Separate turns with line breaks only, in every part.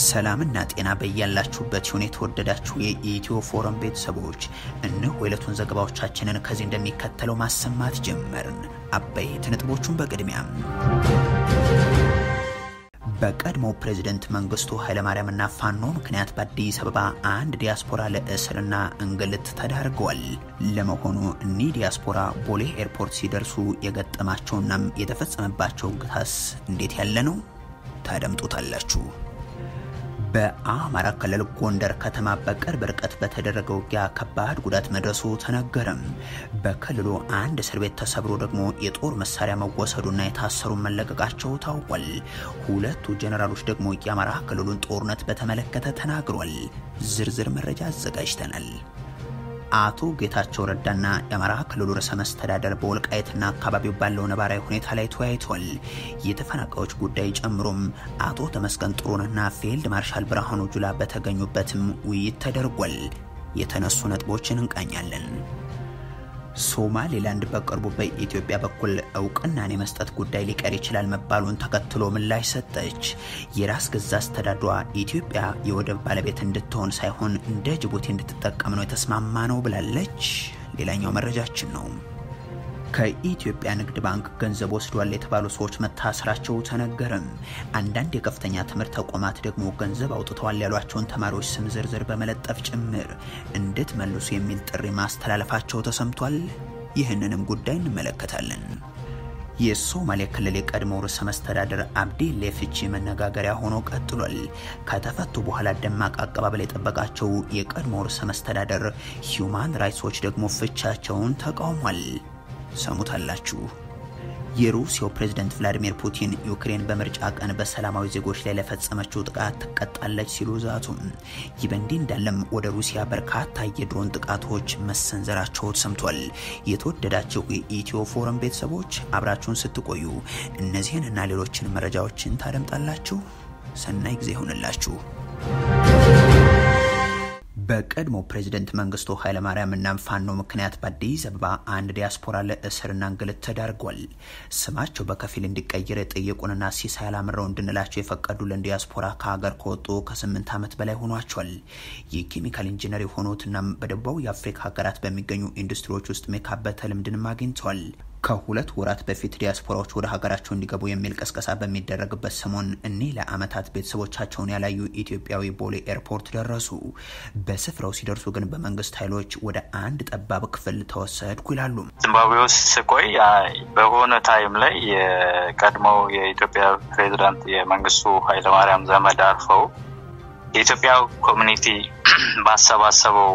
ሰላምና ጤና በያላችሁበት ይሁን። የተወደዳችሁ የኢትዮ ፎረም ቤተሰቦች እነሆ የዕለቱን ዘገባዎቻችንን ከዚህ እንደሚከተለው ማሰማት ጀመርን። አበይት ነጥቦቹን በቅድሚያም በቀድሞው ፕሬዝደንት መንግስቱ ኃይለማርያምና ፋኖ ምክንያት በአዲስ አበባ አንድ ዲያስፖራ ለእስርና እንግልት ተዳርገዋል። ለመሆኑ እኒህ ዲያስፖራ ቦሌ ኤርፖርት ሲደርሱ የገጠማቸውናም የተፈጸመባቸው ግታስ እንዴት ያለ ነው? ታደምጡታላችሁ። በአማራ ክልል ጎንደር ከተማ በቅርብ ርቀት በተደረገ ውጊያ ከባድ ጉዳት መድረሱ ተነገረም። በክልሉ አንድ እስር ቤት ተሰብሮ ደግሞ የጦር መሳሪያ መወሰዱና የታሰሩ መለቀቃቸው ታውቋል። ሁለቱ ጀኔራሎች ደግሞ የአማራ ክልሉን ጦርነት በተመለከተ ተናግሯል። ዝርዝር መረጃ አዘጋጅተናል። አቶ ጌታቸው ረዳና የአማራ ክልሉ ርዕሰ መስተዳደር በወልቃየትና አካባቢው ባለው ነባራዊ ሁኔታ ላይ ተወያይተዋል። የተፈናቃዮች ጉዳይ ጨምሮም አቶ ተመስገን ጥሩነህና ፊልድ ማርሻል ብርሃኑ ጁላ በተገኙበትም ውይይት ተደርጓል። የተነሱ ነጥቦችን እንቃኛለን። ሶማሌላንድ በቅርቡ በኢትዮጵያ በኩል እውቅናን የመስጠት ጉዳይ ሊቀር ይችላል መባሉን ተከትሎ ምላሽ ሰጠች። የራስ ገዛ አስተዳድሯ ኢትዮጵያ የወደብ ባለቤት እንድትሆን ሳይሆን እንደ ጅቡቲ እንድትጠቀም ነው የተስማማ ነው ብላለች። ሌላኛው መረጃችን ነው። ከኢትዮጵያ ንግድ ባንክ ገንዘብ ወስዷል የተባሉ ሰዎች መታሰራቸው ተነገረም። አንዳንድ የከፍተኛ ትምህርት ተቋማት ደግሞ ገንዘብ አውጥተዋል ያሏቸውን ተማሪዎች ስም ዝርዝር በመለጠፍ ጭምር እንድትመልሱ የሚል ጥሪ ማስተላለፋቸው ተሰምቷል። ይህንንም ጉዳይ እንመለከታለን። የሶማሌ ክልል የቀድሞው ርዕሰ መስተዳደር አብዲሌ ፍቺ መነጋገሪያ ሆኖ ቀጥሏል። ከተፈቱ በኋላ ደማቅ አቀባበል የጠበቃቸው የቀድሞው ርዕሰ መስተዳደር ሂዩማን ራይትስ ዎች ደግሞ ፍቻቸውን ተቃውሟል። ሰሙታላችሁ። የሩሲያው ፕሬዝደንት ቭላዲሚር ፑቲን ዩክሬን በምርጫ ቀን በሰላማዊ ዜጎች ላይ ለፈጸመችው ጥቃት ትቀጣለች ሲሉ ዛቱም። ይህ በእንዲህ እንዳለም ወደ ሩሲያ በርካታ የድሮን ጥቃቶች መሰንዘራቸው ተሰምቷል። የተወደዳቸው የኢትዮ ፎረም ቤተሰቦች አብራችሁን ስትቆዩ እነዚህን እና ሌሎችን መረጃዎችን ታደምጣላችሁ። ሰናይ ጊዜ ይሆንላችሁ። በቀድሞ ፕሬዝደንት መንግስቱ ኃይለማርያም እና ፋኖ ምክንያት በአዲስ አበባ አንድ ዲያስፖራ ለእስርና እንግልት ተዳርጓል። ስማቸው በከፊል እንዲቀየር የጠየቁንና ሲሳይ አላምረው እንድንላቸው የፈቀዱልን ዲያስፖራ ከሀገር ከወጡ ከስምንት ዓመት በላይ ሆኗቸዋል። የኬሚካል ኢንጂነር የሆኑትና በደቡባዊ የአፍሪካ ሀገራት በሚገኙ ኢንዱስትሪዎች ውስጥ የካበተ ልምድንም አግኝተዋል። ከሁለት ወራት በፊት ዲያስፖራዎች ወደ ሀገራቸው እንዲገቡ የሚል ቀስቀሳ በሚደረግበት ሰሞን እኒህ ለዓመታት ቤተሰቦቻቸውን ያላዩ ኢትዮጵያዊ ቦሌ ኤርፖርት ደረሱ። በስፍራው ሲደርሱ ግን በመንግስት ኃይሎች ወደ አንድ ጠባብ ክፍል ተወሰድኩ ይላሉ።
ዚምባብዌ ውስጥ ስቆይ በሆነ ታይም ላይ የቀድሞው የኢትዮጵያ ፕሬዚዳንት የመንግስቱ ኃይለማርያም ዘመድ አርፈው የኢትዮጵያ ኮሚኒቲ ባሰባሰበው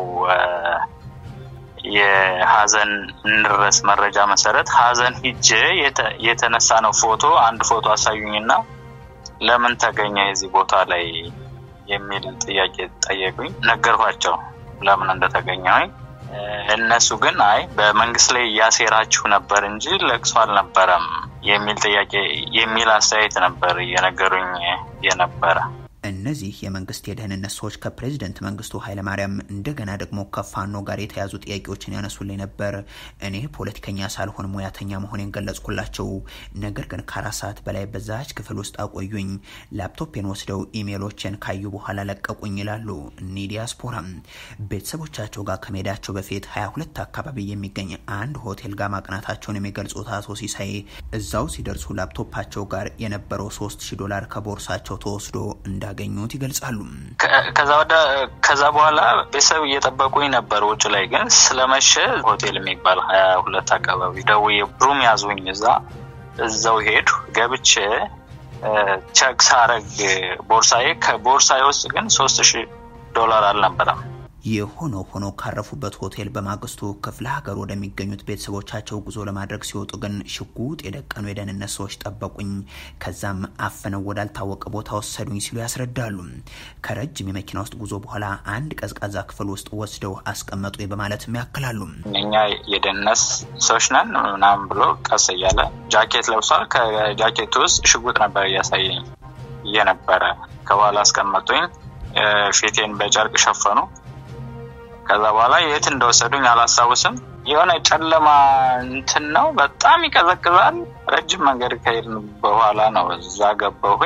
የሀዘን እንድረስ መረጃ መሰረት ሀዘን ሂጄ የተነሳ ነው ፎቶ አንድ ፎቶ አሳዩኝና ለምን ተገኘ የዚህ ቦታ ላይ የሚል ጥያቄ ጠየቁኝ። ነገርኳቸው ለምን እንደተገኘሁኝ። እነሱ ግን አይ በመንግስት ላይ እያሴራችሁ ነበር እንጂ ለቅሶ አልነበረም የሚል ጥያቄ የሚል አስተያየት ነበር እየነገሩኝ የነበረ።
እነዚህ የመንግስት የደህንነት ሰዎች ከፕሬዝደንት መንግስቱ ኃይለማርያም እንደገና ደግሞ ከፋኖ ጋር የተያዙ ጥያቄዎችን ያነሱልኝ ነበር። እኔ ፖለቲከኛ ሳልሆን ሙያተኛ መሆኔን ገለጽኩላቸው። ነገር ግን ከአራት ሰዓት በላይ በዛች ክፍል ውስጥ አቆዩኝ። ላፕቶፔን ወስደው ኢሜሎችን ካዩ በኋላ ለቀቁኝ ይላሉ እኒህ ዲያስፖራ። ቤተሰቦቻቸው ጋር ከመሄዳቸው በፊት ሀያ ሁለት አካባቢ የሚገኝ አንድ ሆቴል ጋር ማቅናታቸውን የሚገልጹት አቶ ሲሳይ እዛው ሲደርሱ ላፕቶፓቸው ጋር የነበረው ሶስት ሺህ ዶላር ከቦርሳቸው ተወስዶ እንዳ እንዳገኙት ይገልጻሉ።
ከዛ በኋላ ቤተሰብ እየጠበቁኝ ነበር ውጭ ላይ ግን ስለመሸ ሆቴል የሚባል ሀያ ሁለት አካባቢ ደውዬ ሩም ያዙኝ። እዛ እዛው ሄዱ ገብቼ ቸክ ሳረግ ቦርሳዬ ከቦርሳዬ ውስጥ ግን ሶስት ሺህ ዶላር አልነበረም።
የሆነ ሆኖ ካረፉበት ሆቴል በማግስቱ ክፍለ ሀገር ወደሚገኙት ቤተሰቦቻቸው ጉዞ ለማድረግ ሲወጡ ግን ሽጉጥ የደቀኑ የደህንነት ሰዎች ጠበቁኝ። ከዛም አፍነው ወዳልታወቀ ቦታ ወሰዱኝ ሲሉ ያስረዳሉ። ከረጅም የመኪና ውስጥ ጉዞ በኋላ አንድ ቀዝቃዛ ክፍል ውስጥ ወስደው አስቀመጡ በማለትም ያክላሉ።
እኛ የደህንነት ሰዎች ነን ምናምን ብሎ ቀስ እያለ ጃኬት ለብሷል። ከጃኬቱ ውስጥ ሽጉጥ ነበር እያሳየኝ እየነበረ ከኋላ አስቀመጡኝ። ፊቴን በጨርቅ ሸፈኑ። ከዛ በኋላ የት እንደወሰዱኝ አላስታውስም። የሆነ ጨለማ እንትን ነው፣ በጣም ይቀዘቅዛል። ረጅም መንገድ ከሄድን በኋላ ነው እዛ ገባሁኝ።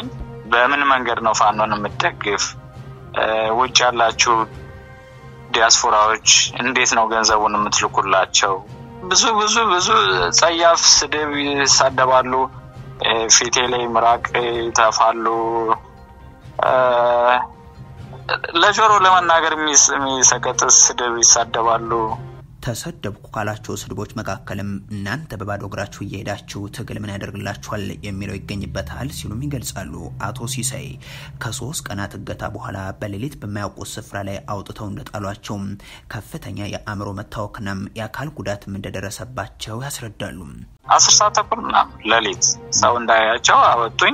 በምን መንገድ ነው ፋኖን የምትደግፍ? ውጭ ያላችሁ ዲያስፖራዎች እንዴት ነው ገንዘቡን የምትልኩላቸው? ብዙ ብዙ ብዙ ጸያፍ ስድብ ይሳደባሉ። ፊቴ ላይ ምራቅ ይተፋሉ። ለጆሮ ለመናገር የሚሰቀጥስ ስድብ ይሳደባሉ።
ተሰደብኩ ካላቸው ስድቦች መካከልም እናንተ በባዶ እግራችሁ እየሄዳችሁ ትግል ምን ያደርግላችኋል የሚለው ይገኝበታል ሲሉም ይገልጻሉ። አቶ ሲሳይ ከሶስት ቀናት እገታ በኋላ በሌሊት በማያውቁት ስፍራ ላይ አውጥተው እንደጣሏቸው ከፍተኛ የአእምሮ መታወክናም የአካል ጉዳትም እንደደረሰባቸው ያስረዳሉ።
አስር ሰዓት ተኩል ምናምን ሌሊት ሰው እንዳያቸው አወጡኝ።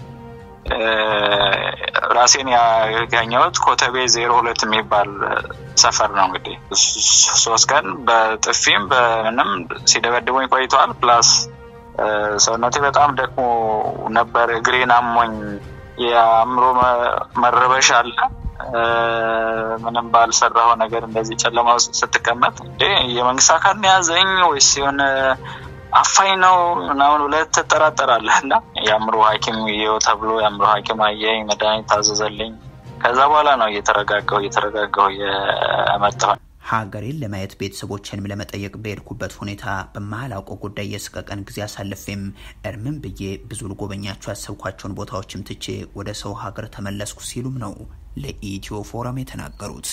ራሴን ያገኘሁት ኮተቤ ዜሮ ሁለት የሚባል ሰፈር ነው። እንግዲህ ሶስት ቀን በጥፊም በምንም ሲደበድቡኝ ቆይተዋል። ፕላስ ሰውነቴ በጣም ደክሞ ነበር። እግሬን አሞኝ የአእምሮ መረበሽ አለ። ምንም ባልሰራው ነገር እንደዚህ ጨለማ ውስጥ ስትቀመጥ እንዴ የመንግስት አካል ያዘኝ ወይስ የሆነ አፋኝ ነው ምናምን ብለህ ትጠራጠራለህ። እና የአእምሮ ሐኪም ይኸው ተብሎ የአእምሮ ሐኪም አየኝ፣ መድኃኒት ታዘዘልኝ። ከዛ በኋላ ነው እየተረጋጋሁ እየተረጋጋሁ የመጣሁ።
ሀገሬን ለማየት ቤተሰቦችንም ለመጠየቅ በሄድኩበት ሁኔታ በማላውቀው ጉዳይ የስቀቀን ጊዜ አሳልፌም እርምን ብዬ ብዙ ልጎበኛቸው ያሰብኳቸውን ቦታዎችም ትቼ ወደ ሰው ሀገር ተመለስኩ ሲሉም ነው ለኢትዮ ፎረም የተናገሩት።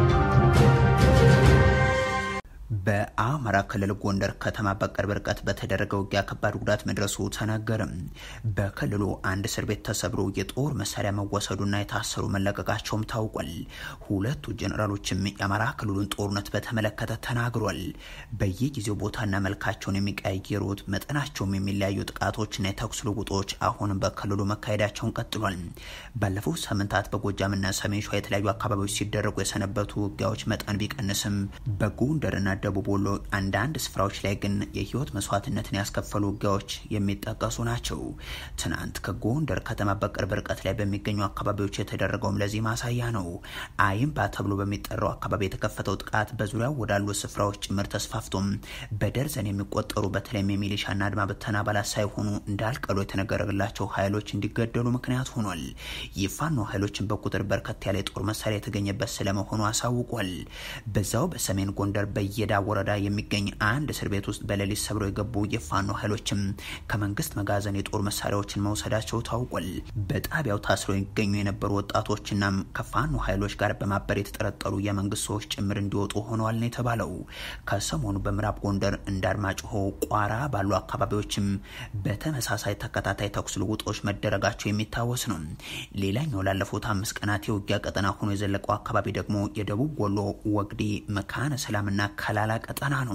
በአማራ ክልል ጎንደር ከተማ በቅርብ ርቀት በተደረገ ውጊያ ከባድ ጉዳት መድረሱ ተነገርም። በክልሉ አንድ እስር ቤት ተሰብሮ የጦር መሳሪያ መወሰዱና የታሰሩ መለቀቃቸውም ታውቋል። ሁለቱ ጀኔራሎችም የአማራ ክልሉን ጦርነት በተመለከተ ተናግሯል። በየጊዜው ቦታና መልካቸውን የሚቀያየሩት መጠናቸውም የሚለያዩ ጥቃቶችና የተኩስ ልውጦች አሁንም በክልሉ መካሄዳቸውን ቀጥሏል። ባለፉት ሳምንታት በጎጃምና ሰሜን ሸዋ የተለያዩ አካባቢዎች ሲደረጉ የሰነበቱ ውጊያዎች መጠን ቢቀንስም በጎንደርና ደቡብ ወሎ አንዳንድ ስፍራዎች ላይ ግን የህይወት መስዋዕትነትን ያስከፈሉ ውጊያዎች የሚጠቀሱ ናቸው። ትናንት ከጎንደር ከተማ በቅርብ ርቀት ላይ በሚገኙ አካባቢዎች የተደረገውም ለዚህ ማሳያ ነው። አይምባ ተብሎ በሚጠራው አካባቢ የተከፈተው ጥቃት በዙሪያው ወዳሉ ስፍራዎች ጭምር ተስፋፍቶም በደርዘን የሚቆጠሩ በተለይም የሚሊሻና አድማ ብተና አባላት ሳይሆኑ እንዳልቀሉ የተነገረላቸው ኃይሎች እንዲገደሉ ምክንያት ሆኗል። የፋኖ ኃይሎችን በቁጥር በርከት ያለ የጦር መሳሪያ የተገኘበት ስለመሆኑ አሳውቋል። በዛው በሰሜን ጎንደር በየዳ ወረዳ የሚገኝ አንድ እስር ቤት ውስጥ በሌሊት ሰብረው የገቡ የፋኖ ኃይሎችም ከመንግስት መጋዘን የጦር መሳሪያዎችን መውሰዳቸው ታውቋል። በጣቢያው ታስረው ይገኙ የነበሩ ወጣቶችናም ከፋኖ ኃይሎች ጋር በማበር የተጠረጠሩ የመንግስት ሰዎች ጭምር እንዲወጡ ሆነዋል ነው የተባለው። ከሰሞኑ በምዕራብ ጎንደር እንደ አርማጭሆ፣ ቋራ ባሉ አካባቢዎችም በተመሳሳይ ተከታታይ ተኩስ ልውጦች መደረጋቸው የሚታወስ ነው። ሌላኛው ላለፉት አምስት ቀናት የውጊያ ቀጠና ሆኖ የዘለቀው አካባቢ ደግሞ የደቡብ ወሎ ወግዲ መካነ ሰላምና ከላላ ቀጠና ነው።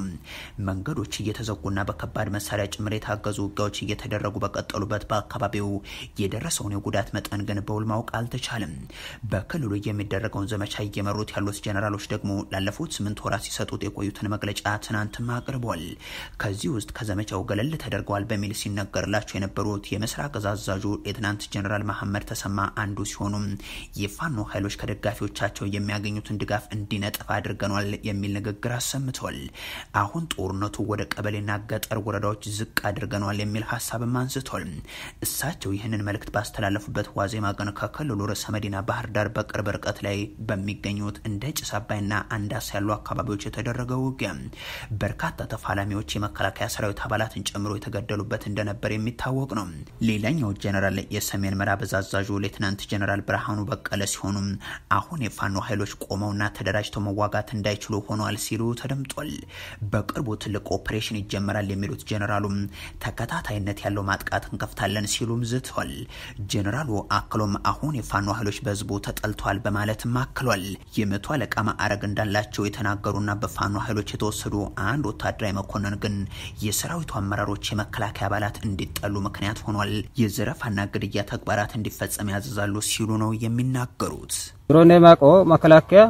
መንገዶች እየተዘጉና በከባድ መሳሪያ ጭምር የታገዙ ውጊያዎች እየተደረጉ በቀጠሉበት በአካባቢው የደረሰውን የጉዳት መጠን ግን በውል ማወቅ አልተቻለም። በክልሉ የሚደረገውን ዘመቻ እየመሩት ያሉት ጀኔራሎች ደግሞ ላለፉት ስምንት ወራት ሲሰጡት የቆዩትን መግለጫ ትናንትም አቅርበዋል። ከዚህ ውስጥ ከዘመቻው ገለል ተደርገዋል በሚል ሲነገርላቸው የነበሩት የምስራቅ እዝ አዛዡ ሌትናንት ጀኔራል መሐመድ ተሰማ አንዱ ሲሆኑም የፋኖ ኃይሎች ከደጋፊዎቻቸው የሚያገኙትን ድጋፍ እንዲነጥፍ አድርገኗል የሚል ንግግር አሰምተዋል። አሁን ጦርነቱ ወደ ቀበሌና ገጠር ወረዳዎች ዝቅ አድርገኗል የሚል ሀሳብም አንስቷል። እሳቸው ይህንን መልእክት ባስተላለፉበት ዋዜማ ቀን ከክልሉ ርዕሰ መዲና ባህር ዳር በቅርብ ርቀት ላይ በሚገኙት እንደ ጭስ አባይና አንዳስ ያሉ አካባቢዎች የተደረገው ውጊያ በርካታ ተፋላሚዎች የመከላከያ ሰራዊት አባላትን ጨምሮ የተገደሉበት እንደነበር የሚታወቅ ነው። ሌላኛው ጀነራል የሰሜን ምዕራብ እዝ አዛዡ ሌትናንት ጀነራል ብርሃኑ በቀለ ሲሆኑም አሁን የፋኖ ኃይሎች ቆመውና ተደራጅተው መዋጋት እንዳይችሉ ሆኗል ሲሉ ተደምጧል። በቅርቡ ትልቅ ኦፕሬሽን ይጀመራል የሚሉት ጀኔራሉም ተከታታይነት ያለው ማጥቃት እንከፍታለን ሲሉም ዝተዋል። ጀኔራሉ አክሎም አሁን የፋኖ ኃይሎች በህዝቡ ተጠልተዋል በማለትም አክሏል። የመቶ አለቃ ማዕረግ እንዳላቸው የተናገሩና በፋኖ ኃይሎች የተወሰዱ አንድ ወታደራዊ መኮንን ግን የሰራዊቱ አመራሮች የመከላከያ አባላት እንዲጠሉ ምክንያት ሆኗል፣ የዘረፋና ግድያ ተግባራት እንዲፈጸም ያዘዛሉ ሲሉ ነው የሚናገሩት።
ድሮን የማቆ መከላከያ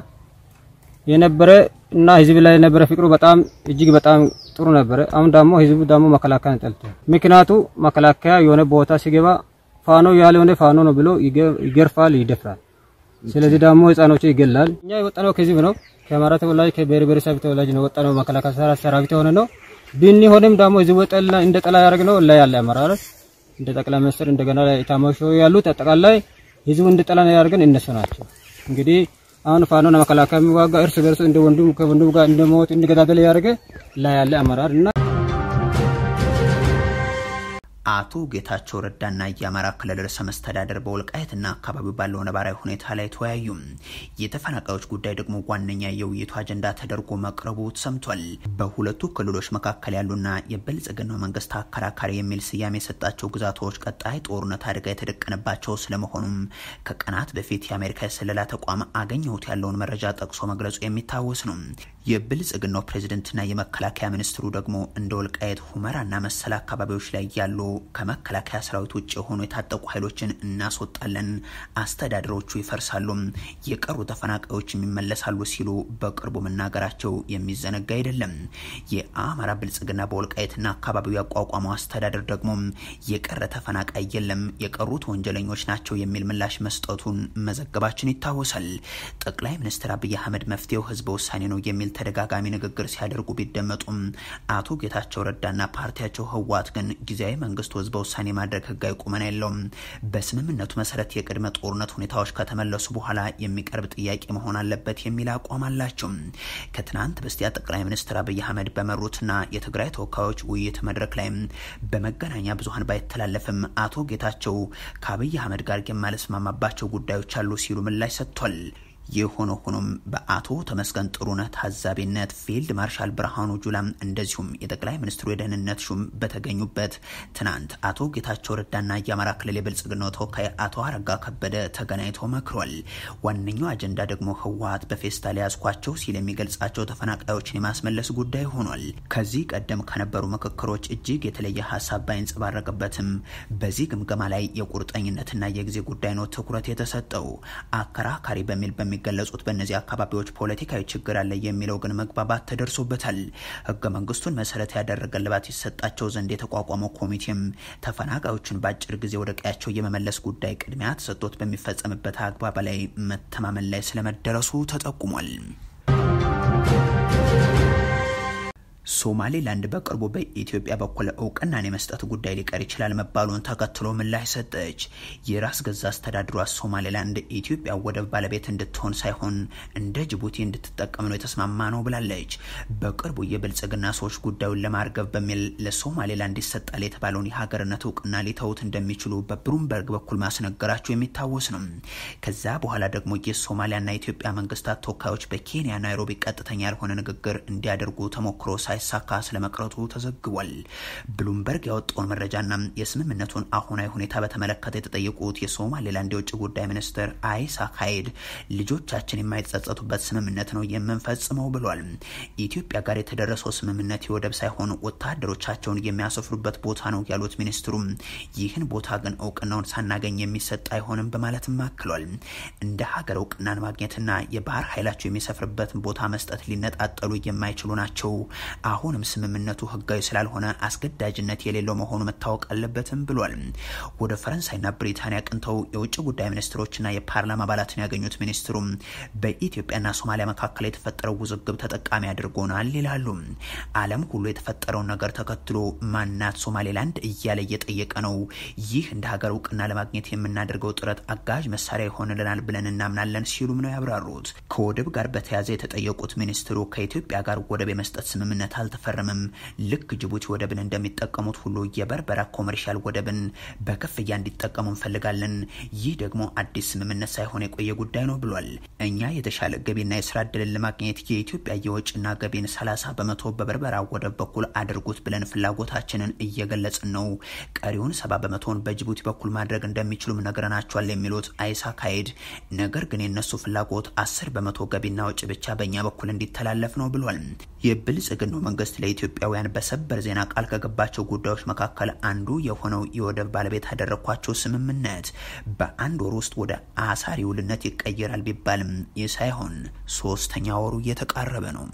የነበረ እና ህዝብ ላይ የነበረ ፍቅሩ በጣም እጅግ በጣም ጥሩ ነበረ። አሁን ደግሞ ህዝቡ ደግሞ መከላከያን ጠልቷል። ምክንያቱ መከላከያ የሆነ ቦታ ሲገባ ፋኖ ያልሆነ ፋኖ ነው ብሎ ይገርፋል፣ ይደፍራል። ስለዚህ ደግሞ ህፃኖች ይገላል። እኛ የወጣነው ከህዝብ ነው፣ ከአማራ ተወላጅ ከብሔር ብሔረሰብ ተወላጅ ነው ወጣነው። መከላከያ ሰራዊት የሆነ ነው ብንሆንም ደግሞ ህዝቡ ጠላ እንደ ጠላ ያደረግነው ላይ ያለ አመራሮች እንደ ጠቅላይ ሚኒስትር እንደገና ኢታማዦር ያሉት አጠቃላይ ህዝቡ እንዲጠላ ያደርገን እነሱ ናቸው። እንግዲህ አሁን ፋኖና መከላከያ የሚዋጋ እርስ በርሱ እንደ ወንድም ከወንድም ጋር እንደሞት እንዲገዳደል ያደርገ ላይ ያለ አመራር እና
አቶ ጌታቸው ረዳና የአማራ ክልል ርዕሰ መስተዳደር በወልቃየትና አካባቢው ባለው ነባራዊ ሁኔታ ላይ ተወያዩ። የተፈናቃዮች ጉዳይ ደግሞ ዋነኛ የውይይቱ አጀንዳ ተደርጎ መቅረቡ ሰምቷል። በሁለቱ ክልሎች መካከል ያሉና የብልጽግናው መንግስት አከራካሪ የሚል ስያሜ የሰጣቸው ግዛቶች ቀጣይ ጦርነት አደጋ የተደቀነባቸው ስለመሆኑም ከቀናት በፊት የአሜሪካ የስለላ ተቋም አገኘሁት ያለውን መረጃ ጠቅሶ መግለጹ የሚታወስ ነው። የብልጽግናው ፕሬዝደንትና የመከላከያ ሚኒስትሩ ደግሞ እንደ ወልቃየት ሁመራና መሰል አካባቢዎች ላይ ያሉ ከመከላከያ ሰራዊት ውጭ የሆኑ የታጠቁ ኃይሎችን እናስወጣለን፣ አስተዳደሮቹ ይፈርሳሉ፣ የቀሩ ተፈናቃዮች ይመለሳሉ ሲሉ በቅርቡ መናገራቸው የሚዘነጋ አይደለም። የአማራ ብልጽግና በወልቃየትና አካባቢው ያቋቋመው አስተዳደር ደግሞ የቀረ ተፈናቃይ የለም፣ የቀሩት ወንጀለኞች ናቸው የሚል ምላሽ መስጠቱን መዘገባችን ይታወሳል። ጠቅላይ ሚኒስትር አብይ አህመድ መፍትሄው ህዝበ ውሳኔ ነው የሚል ተደጋጋሚ ንግግር ሲያደርጉ ቢደመጡም አቶ ጌታቸው ረዳና ፓርቲያቸው ህወሓት ግን ጊዜያዊ መንግስቱ ህዝበ ውሳኔ ማድረግ ህጋዊ ቁመና የለውም፣ በስምምነቱ መሰረት የቅድመ ጦርነት ሁኔታዎች ከተመለሱ በኋላ የሚቀርብ ጥያቄ መሆን አለበት የሚል አቋም አላቸው። ከትናንት በስቲያ ጠቅላይ ሚኒስትር አብይ አህመድ በመሩትና የትግራይ ተወካዮች ውይይት መድረክ ላይ በመገናኛ ብዙሀን ባይተላለፍም አቶ ጌታቸው ከአብይ አህመድ ጋር የማልስማማባቸው ጉዳዮች አሉ ሲሉ ምላሽ ሰጥቷል። የሆነ ሆኖም በአቶ ተመስገን ጥሩነህ ታዛቢነት ፊልድ ማርሻል ብርሃኑ ጁላም እንደዚሁም የጠቅላይ ሚኒስትሩ የደህንነት ሹም በተገኙበት ትናንት አቶ ጌታቸው ረዳና የአማራ ክልል የብልጽግናው ተወካይ አቶ አረጋ ከበደ ተገናኝተው መክሯል። ዋነኛው አጀንዳ ደግሞ ህወሓት በፌስታል ያዝኳቸው ሲል የሚገልጻቸው ተፈናቃዮችን የማስመለስ ጉዳይ ሆኗል። ከዚህ ቀደም ከነበሩ ምክክሮች እጅግ የተለየ ሀሳብ ባይንጸባረቅበትም በዚህ ግምገማ ላይ የቁርጠኝነትና የጊዜ ጉዳይ ነው ትኩረት የተሰጠው አከራካሪ በሚል የሚገለጹት በእነዚህ አካባቢዎች ፖለቲካዊ ችግር አለ የሚለው ግን መግባባት ተደርሶበታል። ህገ መንግስቱን መሰረት ያደረገ ልባት ይሰጣቸው ዘንድ የተቋቋመው ኮሚቴም ተፈናቃዮችን በአጭር ጊዜ ወደ ቀያቸው የመመለስ ጉዳይ ቅድሚያ ተሰጥቶት በሚፈጸምበት አግባብ ላይ መተማመን ላይ ስለመደረሱ ተጠቁሟል። ሶማሌላንድ በቅርቡ በኢትዮጵያ በኩል እውቅናን የመስጠት ጉዳይ ሊቀር ይችላል መባሉን ተከትሎ ምላሽ ሰጠች። የራስ ገዛ አስተዳድሯ ሶማሌላንድ ኢትዮጵያ ወደብ ባለቤት እንድትሆን ሳይሆን እንደ ጅቡቲ እንድትጠቀም ነው የተስማማ ነው ብላለች። በቅርቡ የብልጽግና ሰዎች ጉዳዩን ለማርገብ በሚል ለሶማሌላንድ ይሰጣል የተባለውን የሀገርነት እውቅና ሊተውት እንደሚችሉ በብሉምበርግ በኩል ማስነገራቸው የሚታወስ ነው። ከዛ በኋላ ደግሞ የሶማሊያና የኢትዮጵያ መንግስታት ተወካዮች በኬንያ ናይሮቢ ቀጥተኛ ያልሆነ ንግግር እንዲያደርጉ ተሞክሮ ሳይሳካ ስለመቅረቱ ተዘግቧል። ብሉምበርግ ያወጣውን መረጃና የስምምነቱን አሁናዊ ሁኔታ በተመለከተ የተጠየቁት የሶማሌላንድ የውጭ ጉዳይ ሚኒስትር አይሳክ ሀይድ ልጆቻችን የማይጸጸቱበት ስምምነት ነው የምንፈጽመው ብሏል። ኢትዮጵያ ጋር የተደረሰው ስምምነት የወደብ ሳይሆን ወታደሮቻቸውን የሚያሰፍሩበት ቦታ ነው ያሉት ሚኒስትሩም ይህን ቦታ ግን እውቅናውን ሳናገኝ የሚሰጥ አይሆንም በማለትም አክሏል። እንደ ሀገር እውቅናን ማግኘትና የባህር ኃይላቸው የሚሰፍርበትን ቦታ መስጠት ሊነጣጠሉ የማይችሉ ናቸው። አሁንም ስምምነቱ ህጋዊ ስላልሆነ አስገዳጅነት የሌለው መሆኑ መታወቅ አለበትም ብሏል። ወደ ፈረንሳይና ብሪታንያ ቅንተው የውጭ ጉዳይ ሚኒስትሮችና የፓርላማ አባላትን ያገኙት ሚኒስትሩም በኢትዮጵያና ሶማሊያ መካከል የተፈጠረው ውዝግብ ተጠቃሚ አድርጎናል ይላሉ። ዓለም ሁሉ የተፈጠረውን ነገር ተከትሎ ማናት ሶማሌላንድ እያለ እየጠየቀ ነው። ይህ እንደ ሀገር እውቅና ለማግኘት የምናደርገው ጥረት አጋዥ መሳሪያ ይሆንልናል ብለን እናምናለን ሲሉም ነው ያብራሩት። ከወደብ ጋር በተያያዘ የተጠየቁት ሚኒስትሩ ከኢትዮጵያ ጋር ወደብ የመስጠት ስምምነት አልተፈረመም። ልክ ጅቡቲ ወደብን እንደሚጠቀሙት ሁሉ የበርበራ ኮመርሻል ወደብን በክፍያ እንዲጠቀሙ እንፈልጋለን። ይህ ደግሞ አዲስ ስምምነት ሳይሆን የቆየ ጉዳይ ነው ብሏል። እኛ የተሻለ ገቢና የስራ እድልን ለማግኘት የኢትዮጵያ የወጪና ገቢን 30 በመቶ በበርበራ ወደብ በኩል አድርጉት ብለን ፍላጎታችንን እየገለጽን ነው። ቀሪውን ሰባ በመቶውን በጅቡቲ በኩል ማድረግ እንደሚችሉም ነግረናቸዋል የሚሉት አይሳክ ሀይድ ነገር ግን የነሱ ፍላጎት አስር በመቶ ገቢና ወጪ ብቻ በእኛ በኩል እንዲተላለፍ ነው ብሏል። የብልጽግናው መንግስት ለኢትዮጵያውያን በሰበር ዜና ቃል ከገባቸው ጉዳዮች መካከል አንዱ የሆነው የወደብ ባለቤት ያደረግኳቸው ስምምነት በአንድ ወር ውስጥ ወደ አሳሪ ውልነት ይቀየራል ቢባልም ይህ ሳይሆን ሶስተኛ ወሩ እየተቃረበ ነው።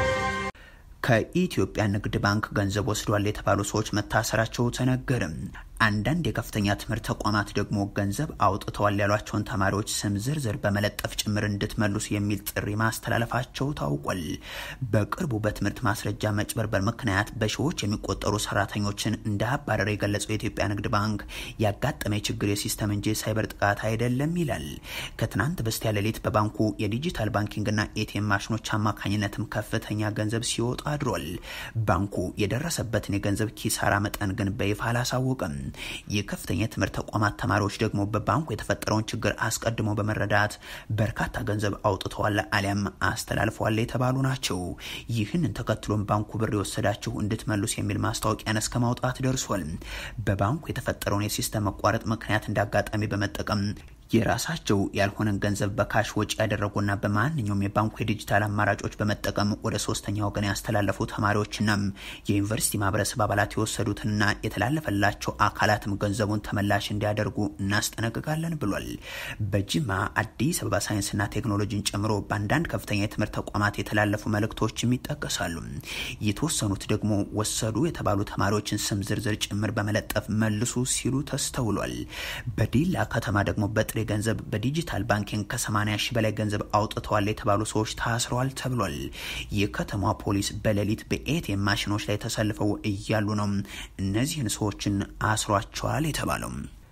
ከኢትዮጵያ ንግድ ባንክ ገንዘብ ወስዷል የተባሉ ሰዎች መታሰራቸው ተነገርም። አንዳንድ የከፍተኛ ትምህርት ተቋማት ደግሞ ገንዘብ አውጥተዋል ያሏቸውን ተማሪዎች ስም ዝርዝር በመለጠፍ ጭምር እንድትመልሱ የሚል ጥሪ ማስተላለፋቸው ታውቋል። በቅርቡ በትምህርት ማስረጃ መጭበርበር ምክንያት በሺዎች የሚቆጠሩ ሰራተኞችን እንዳባረረ የገለጸው የኢትዮጵያ ንግድ ባንክ ያጋጠመ ችግር የሲስተም እንጂ ሳይበር ጥቃት አይደለም ይላል። ከትናንት በስቲያ ሌሊት በባንኩ የዲጂታል ባንኪንግና ኤቲኤም ማሽኖች አማካኝነትም ከፍተኛ ገንዘብ ሲወጣ አድሯል። ባንኩ የደረሰበትን የገንዘብ ኪሳራ መጠን ግን በይፋ አላሳወቅም። የከፍተኛ የትምህርት ተቋማት ተማሪዎች ደግሞ በባንኩ የተፈጠረውን ችግር አስቀድሞ በመረዳት በርካታ ገንዘብ አውጥተዋል አሊያም አስተላልፈዋል የተባሉ ናቸው። ይህንን ተከትሎም ባንኩ ብር የወሰዳችሁ እንድትመልሱ የሚል ማስታወቂያን እስከ ማውጣት ደርሷል። በባንኩ የተፈጠረውን የሲስተም መቋረጥ ምክንያት እንዳጋጣሚ በመጠቀም የራሳቸው ያልሆነን ገንዘብ በካሽ ወጪ ያደረጉና በማንኛውም የባንኩ የዲጂታል አማራጮች በመጠቀም ወደ ሶስተኛ ወገን ያስተላለፉ ተማሪዎችና የዩኒቨርሲቲ ማህበረሰብ አባላት የወሰዱትንና የተላለፈላቸው አካላትም ገንዘቡን ተመላሽ እንዲያደርጉ እናስጠነቅቃለን ብሏል። በጅማ አዲስ አበባ ሳይንስና ቴክኖሎጂን ጨምሮ በአንዳንድ ከፍተኛ የትምህርት ተቋማት የተላለፉ መልእክቶችም ይጠቀሳሉ። የተወሰኑት ደግሞ ወሰዱ የተባሉ ተማሪዎችን ስም ዝርዝር ጭምር በመለጠፍ መልሱ ሲሉ ተስተውሏል። በዲላ ከተማ ደግሞ በጥሬ ገንዘብ በዲጂታል ባንኪንግ ከ80 ሺህ በላይ ገንዘብ አውጥተዋል የተባሉ ሰዎች ታስረዋል ተብሏል። የከተማ ፖሊስ በሌሊት በኤቲኤም ማሽኖች ላይ ተሰልፈው እያሉ ነው እነዚህን ሰዎችን አስሯቸዋል የተባለው።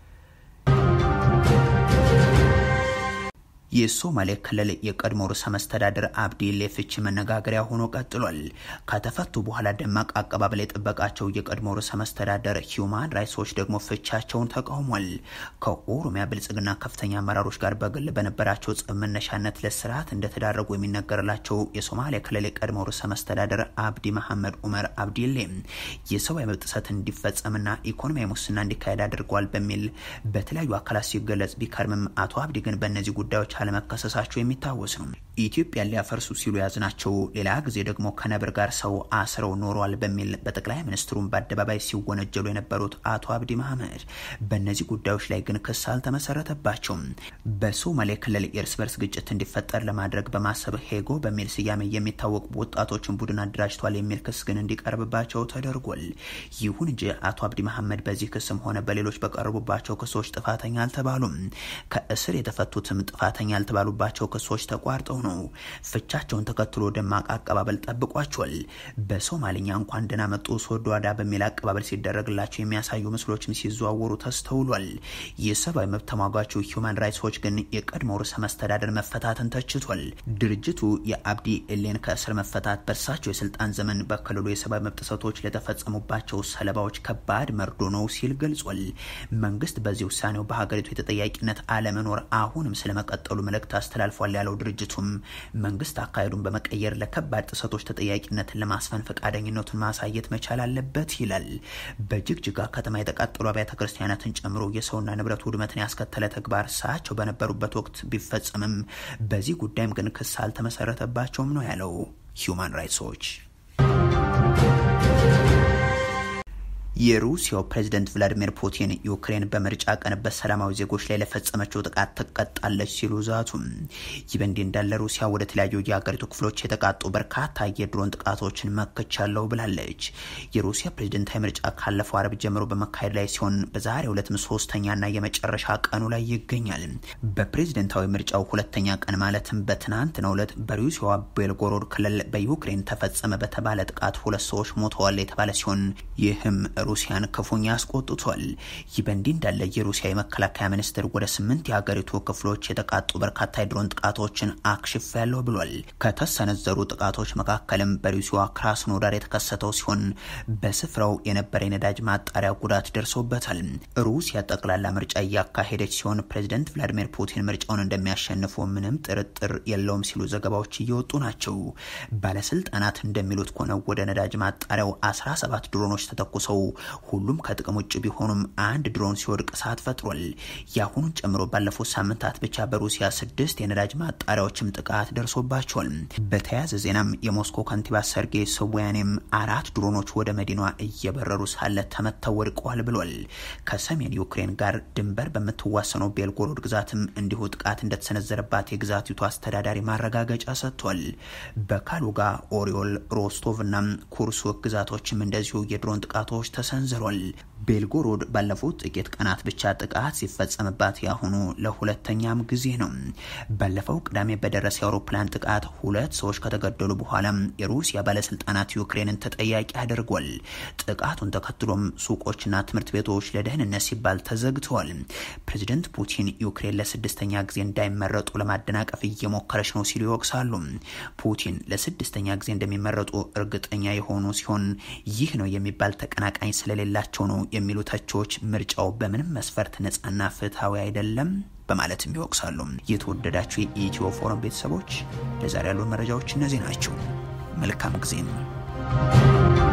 የሶማሌ ክልል የቀድሞ ርዕሰ መስተዳድር አብዲሌ ፍቺ መነጋገሪያ ሆኖ ቀጥሏል። ከተፈቱ በኋላ ደማቅ አቀባበል የጠበቃቸው የቀድሞ ርዕሰ መስተዳድር ሂዩማን ራይትስ ዎች ደግሞ ፍቻቸውን ተቃውሟል። ከኦሮሚያ ብልጽግና ከፍተኛ አመራሮች ጋር በግል በነበራቸው ጸብ መነሻነት ለስርዓት እንደተዳረጉ የሚነገርላቸው የሶማሌ ክልል የቀድሞ ርዕሰ መስተዳድር አብዲ መሐመድ ኡመር አብዲሌ የሰብአዊ መብት ጥሰት እንዲፈጸምና ኢኮኖሚያዊ ሙስና እንዲካሄድ አድርጓል በሚል በተለያዩ አካላት ሲገለጽ ቢከርምም አቶ አብዲ ግን በእነዚህ ጉዳዮች አለመከሰሳቸው የሚታወስ ነው። ኢትዮጵያን ሊያፈርሱ ሲሉ ያዝናቸው፣ ሌላ ጊዜ ደግሞ ከነብር ጋር ሰው አስረው ኖሯል በሚል በጠቅላይ ሚኒስትሩም በአደባባይ ሲወነጀሉ የነበሩት አቶ አብዲ መሐመድ በእነዚህ ጉዳዮች ላይ ግን ክስ አልተመሰረተባቸውም። በሶማሌ ክልል የእርስ በርስ ግጭት እንዲፈጠር ለማድረግ በማሰብ ሄጎ በሚል ስያሜ የሚታወቁ ወጣቶችን ቡድን አደራጅቷል የሚል ክስ ግን እንዲቀርብባቸው ተደርጓል። ይሁን እንጂ አቶ አብዲ መሐመድ በዚህ ክስም ሆነ በሌሎች በቀረቡባቸው ክሶች ጥፋተኛ አልተባሉም። ከእስር የተፈቱትም ጥፋተኛ ያልተባሉባቸው ክሶች ተቋርጠው ነው። ፍቻቸውን ተከትሎ ደማቅ አቀባበል ጠብቋቸዋል። በሶማሊኛ እንኳን ደህና መጡ ሶዶ አዳ በሚል አቀባበል ሲደረግላቸው የሚያሳዩ ምስሎችም ሲዘዋወሩ ተስተውሏል። የሰብአዊ መብት ተሟጋቹ ሂውማን ራይትስ ዎች ግን የቀድሞ ርዕሰ መስተዳደር መፈታትን ተችቷል። ድርጅቱ የአብዲ ኤሌን ከእስር መፈታት በእርሳቸው የስልጣን ዘመን በክልሉ የሰብአዊ መብት ጥሰቶች ለተፈጸሙባቸው ሰለባዎች ከባድ መርዶ ነው ሲል ገልጿል። መንግስት በዚህ ውሳኔው በሀገሪቱ የተጠያቂነት አለመኖር አሁንም ስለመቀጠሉ መልእክት አስተላልፏል ያለው ድርጅቱም መንግስት አካሄዱን በመቀየር ለከባድ ጥሰቶች ተጠያቂነትን ለማስፈን ፈቃደኝነቱን ማሳየት መቻል አለበት ይላል። በጅግጅጋ ከተማ የተቃጠሉ አብያተ ክርስቲያናትን ጨምሮ የሰውና ንብረት ውድመትን ያስከተለ ተግባር እሳቸው በነበሩበት ወቅት ቢፈጸምም በዚህ ጉዳይም ግን ክስ አልተመሰረተባቸውም ነው ያለው ሂዩማን ራይትስ ዎች። የሩሲያው ፕሬዝደንት ቭላዲሚር ፑቲን ዩክሬን በምርጫ ቀን በሰላማዊ ዜጎች ላይ ለፈጸመችው ጥቃት ትቀጣለች ሲሉ ዛቱ። ይህ በእንዲህ እንዳለ ሩሲያ ወደ ተለያዩ የሀገሪቱ ክፍሎች የተቃጡ በርካታ የድሮን ጥቃቶችን መክቻለሁ ብላለች። የሩሲያ ፕሬዝደንታዊ ምርጫ ካለፈው አረብ ጀምሮ በመካሄድ ላይ ሲሆን በዛሬው ዕለትም ሶስተኛና የመጨረሻ ቀኑ ላይ ይገኛል። በፕሬዝደንታዊ ምርጫው ሁለተኛ ቀን ማለትም በትናንትናው ዕለት በሩሲያዋ ቤልጎሮድ ክልል በዩክሬን ተፈጸመ በተባለ ጥቃት ሁለት ሰዎች ሞተዋል የተባለ ሲሆን ይህም ሩሲያን ክፉኛ አስቆጥቷል። ይህ በእንዲህ እንዳለ የሩሲያ የመከላከያ ሚኒስትር ወደ ስምንት የሀገሪቱ ክፍሎች የተቃጡ በርካታ የድሮን ጥቃቶችን አክሽፍ ያለው ብሏል። ከተሰነዘሩ ጥቃቶች መካከልም በሩሲያ ክራስኖዳር የተከሰተው ሲሆን በስፍራው የነበረ የነዳጅ ማጣሪያ ጉዳት ደርሶበታል። ሩሲያ ጠቅላላ ምርጫ እያካሄደች ሲሆን ፕሬዚደንት ቭላዲሚር ፑቲን ምርጫውን እንደሚያሸንፉ ምንም ጥርጥር የለውም ሲሉ ዘገባዎች እየወጡ ናቸው። ባለስልጣናት እንደሚሉት ከሆነ ወደ ነዳጅ ማጣሪያው 17 ድሮኖች ተተኩሰው ሁሉም ከጥቅም ውጭ ቢሆኑም አንድ ድሮን ሲወድቅ እሳት ፈጥሯል። የአሁኑን ጨምሮ ባለፉት ሳምንታት ብቻ በሩሲያ ስድስት የነዳጅ ማጣሪያዎችም ጥቃት ደርሶባቸዋል። በተያያዘ ዜናም የሞስኮ ከንቲባ ሰርጌይ ሶቦያኔም አራት ድሮኖች ወደ መዲናዋ እየበረሩ ሳለ ተመተው ወድቀዋል ብሏል። ከሰሜን ዩክሬን ጋር ድንበር በምትዋሰነው ቤልጎሮድ ግዛትም እንዲሁ ጥቃት እንደተሰነዘረባት የግዛቲቱ አስተዳዳሪ ማረጋገጫ ሰጥቷል። በካሉጋ፣ ኦሪዮል፣ ሮስቶቭ እና ኩርሱክ ግዛቶችም እንደዚሁ የድሮን ጥቃቶች ተሰንዝሯል። ቤልጎሮድ ባለፉት ጥቂት ቀናት ብቻ ጥቃት ሲፈጸምባት ያሁኑ ለሁለተኛም ጊዜ ነው። ባለፈው ቅዳሜ በደረሰ የአውሮፕላን ጥቃት ሁለት ሰዎች ከተገደሉ በኋላ የሩሲያ ባለስልጣናት ዩክሬንን ተጠያቂ አድርጓል። ጥቃቱን ተከትሎም ሱቆችና ትምህርት ቤቶች ለደህንነት ሲባል ተዘግተዋል። ፕሬዚደንት ፑቲን ዩክሬን ለስድስተኛ ጊዜ እንዳይመረጡ ለማደናቀፍ እየሞከረች ነው ሲሉ ይወቅሳሉ። ፑቲን ለስድስተኛ ጊዜ እንደሚመረጡ እርግጠኛ የሆኑ ሲሆን ይህ ነው የሚባል ተቀናቃኝ ስለሌላቸው ነው የሚሉ ተቾች ምርጫው በምንም መስፈርት ነጻና ፍትሐዊ አይደለም በማለትም ይወቅሳሉ። የተወደዳችሁ የኢትዮ ፎረም ቤተሰቦች ለዛሬ ያሉን መረጃዎች እነዚህ ናቸው። መልካም ጊዜም